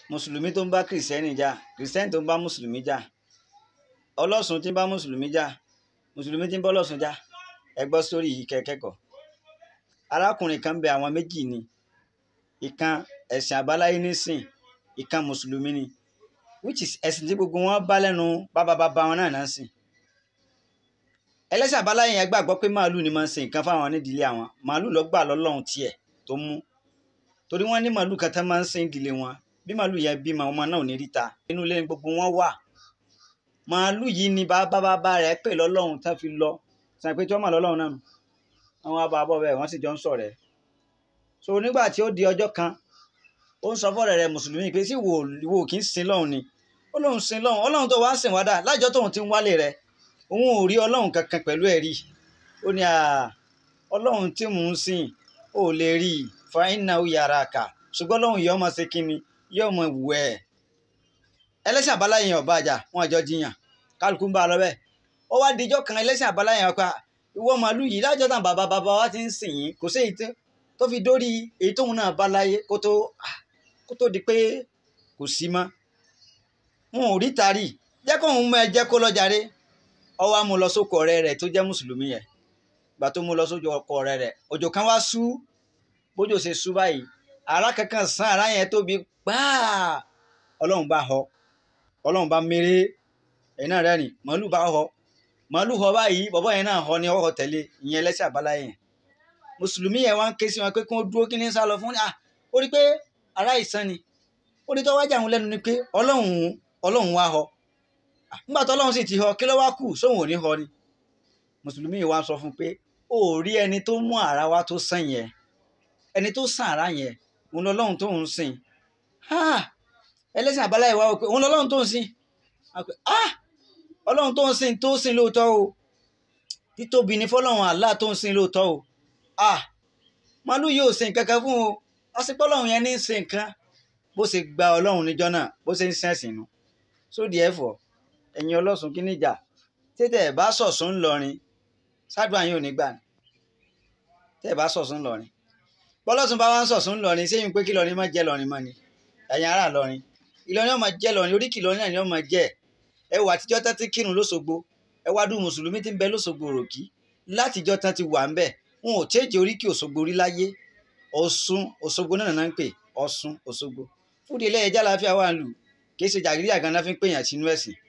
mùsùlùmí tó ń bá kìrìsìtẹ́nì jà kìrìsìtẹ́nì tó ń bá mùsùlùmí jà ọlọ́sùn tí ń bá mùsùlùmí jà mùsùlùmí tí ń bá ọlọ́sùn jà ẹ gbọ́ sórí yìí kẹ́kẹ́kọ̀ọ́ arákùnrin kan bẹ àwọn méjì ni ìkan ẹ̀sìn àbáláyé nísìn ìkan mùsùlùmí ni which is ẹ̀sìn tí gbogbo wọn bá lẹ́nu bábábábá wọn náà náà sìn ẹlẹ́sìn àbáláyé yẹn gbàgbọ́ pé màálù ni máa ń ṣe nǹkan fáwọn nídìílé àwọn màálù ló gbà lọ́lọ́run tiẹ̀ tó mú torí wọ́n ní màálù kan tán máa ń sin ìdílé wọn bí màálù yẹn bímọ ọmọ náà ò ní ríta inú ilé ni gbogbo wọn wà màálù yìí ni bàbá bàbá rẹ̀ pè lọ́lọ́run tán fi lọ sàn pé tí wọ́n mọ̀ lọ́lọ́run náà nù àwọn abàbọ̀ bẹ́ẹ̀ wọ́n sì jọ ń sọ̀rẹ́ so nígbà tí ó di ọjọ́ kan ó ń sọ fọ́ọ̀rẹ́ rẹ̀ mùsùlùmí pé sí wo wo kì í sin lọ́hùn ni ó lóun sin lọ́hùn ọlọ́run tó wá sìn wá dà lájọ́ tóun ti ń wálé rẹ̀ òun ò rí ọlọ́run kankan pẹ̀lú ẹ̀rí ó ní ọlọ́run tí mò ń sìn ó lè rí i fàáyínà ó yára kà ṣùgbọ́n ọlọ́run yìí ọmọ ṣe kínni yóò mọ ìwù ẹ̀ ẹlẹ́sìn àbáláyé yẹn ọba àjà wọn àjọ jiyàn kálukú ń bá a lọ bẹ́ẹ̀ ó wá dijọ́ kan ẹlẹ́sìn àbáláyé yẹn pa ìwọ màálù yìí lájọ́ tàn bàbá bàbá wa ti ń sìn yín kò sí èyí tó fi dórí èyí tóun náà bá láyé kó tó kó tó di pé kò sí mọ́ wọn ò rí tari jẹ́ kóun mọ ẹ jẹ́ kó lọ jàre ó wá mú lọ sóko ọ̀rẹ́ rẹ̀ tó jẹ́ mùsùlùmí yẹn gbà tó mú lọ sóko ọ̀rẹ́ rẹ̀ òjò kan wá sú bójò ṣe sú báyìí ara kankan sàn ara yẹn tóbi gbáà ọlọ́run bá họ ọlọ́run bá mèrè ẹ̀yin náà rẹ́rìn màálù bá họ màálù họ báyìí bọ̀bọ̀ yẹn náà họ ni ọkọ̀ tẹ̀lé ìyẹn ẹlẹ́sẹ̀ àbáláyé yẹn mùsùlùmí yẹn wá ń ké sí wọn pé kí wọ́n dúró kí ní sá lọ fún ah ó rí pé ara ìsàn ni ó ní tó wájà àwọn lẹ́nu ni pé ọlọ́run ọlọ́run wá họ nígbà tó ọlọ́run sì ti họ kí ló wá kù sóhun ò ní họ ni mùsùlùmí yìí wá sọ fún pé ó rí ẹni tó mú ara wá tó sàn yẹn ẹni tó sàn ara yẹn òun lọ́lọ́run tó ń sìn ẹlẹ́sìn àbáláyé wá wò pé òun lọ́lọ́run tó ń sìn ọlọ́run tó ń sìn tó sìn lóòótọ́ o títóbi ni fọlọ́run Allah tó ń sìn lóòótọ́ o màálù yóò sìn kankan fún o ọsìpọ̀ ọlọ́run yẹn ní í sìn nǹkan bó ṣe gba ọlọ́run níjọ́ náà bó ṣe ń sẹ́sìn nu sódì ẹ̀fọ́ ẹ̀yin ọlọ́sùn kí níjà tètè ẹ̀ bá sọ̀sùn ńlọrin ṣáàdùn àyìn ò ní gbà ní tẹ́ ẹ̀ bá sọ̀sùn ńlọrin bọ́lọ́sùn bá wá ń sọ̀sùn ńlọrin ṣéyìn pé kí lọrin má jẹ́ lọrin mọ́ ni ẹ̀yin ará lọrin ìlọrin ọmọ jẹ́ lọrin oríkì lọrin náà ni ọmọ jẹ́ ẹ wà àtijọ́ tán ti kírun lóṣogbo ẹ wá dùn mùsùlùmí ti ń bẹ lóṣogbo ròkì látijọ́ tán ti wà ń bẹ̀ wọn ò tẹ́jẹ́ oríkì òṣogbo rí láyé ọ̀ṣun òṣogbo náà náà ń pè ọ̀ṣun òṣogbo fúdi ilé ẹja láfíà wà ń lù kì í ṣe jàgídí àgànná fi ń pèèyàn sínú ẹ̀sìn